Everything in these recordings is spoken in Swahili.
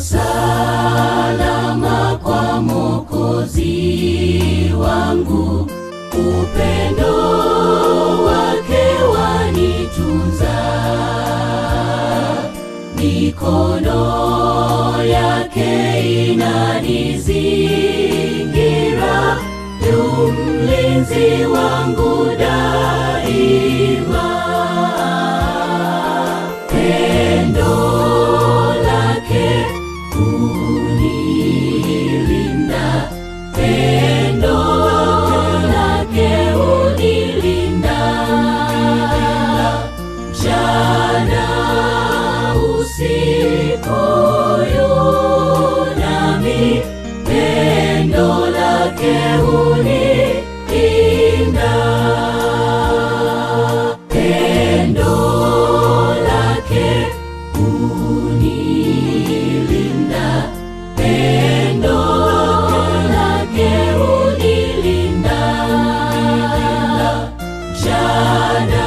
salama kwa Mwokozi wangu, upendo wake wanitunza, mikono yake inanizingira, yu mlinzi wangu daima. Pendo lake unilinda, pendo lake unilinda, jana usiku nami, pendo lake unilinda, pendo lake unilinda, pendo lake unilinda, jana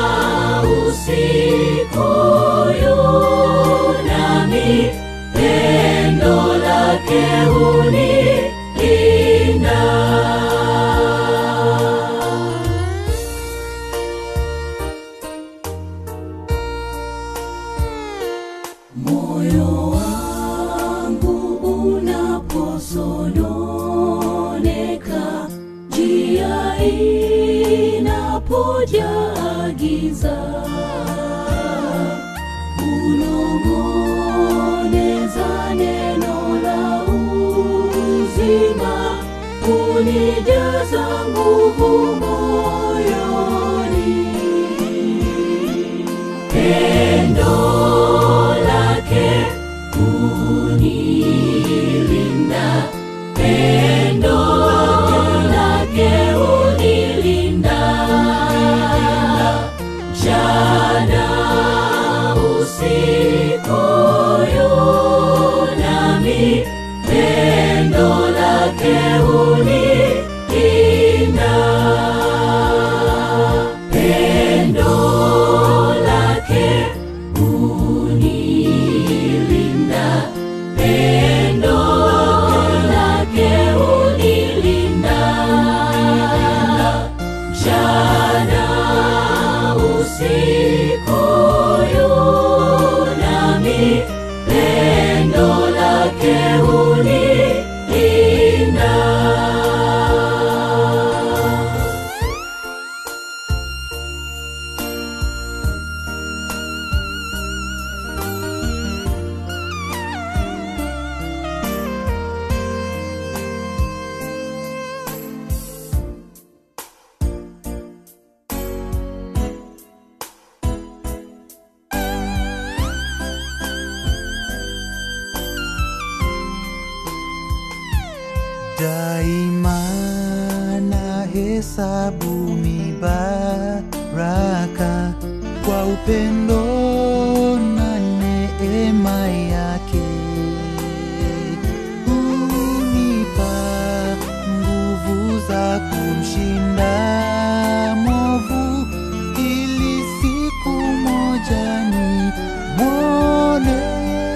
usiku nami, pendo lake unilinda. Moyo wangu unaposononeka, njia inapojaa giza, unong'oneza neno la uzima, unijaza nguvu moyoni pendo lake unilinda, pendo lake unilinda, jana usiku nami, pendo lake unilinda, pendo lake unilinda, pendo lake unilinda, jana usiku nami, pendo lake unilinda. daima na hesabu mibaraka kwa upendo na neema yake unipa nguvu za kumshinda mwovu ili siku moja ni mwone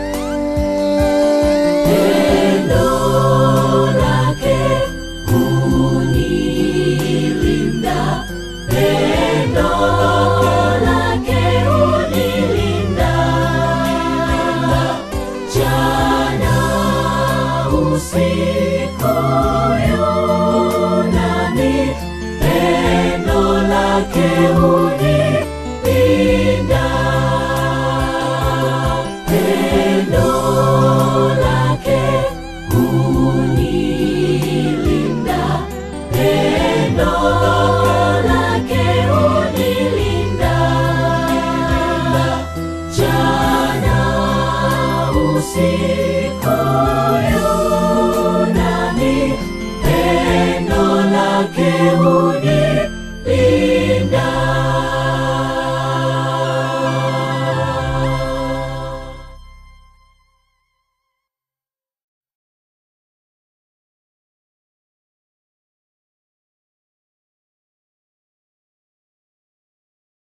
Pendo lake unilinda, pendo lake unilinda, jana usiku nami, pendo lake unilinda.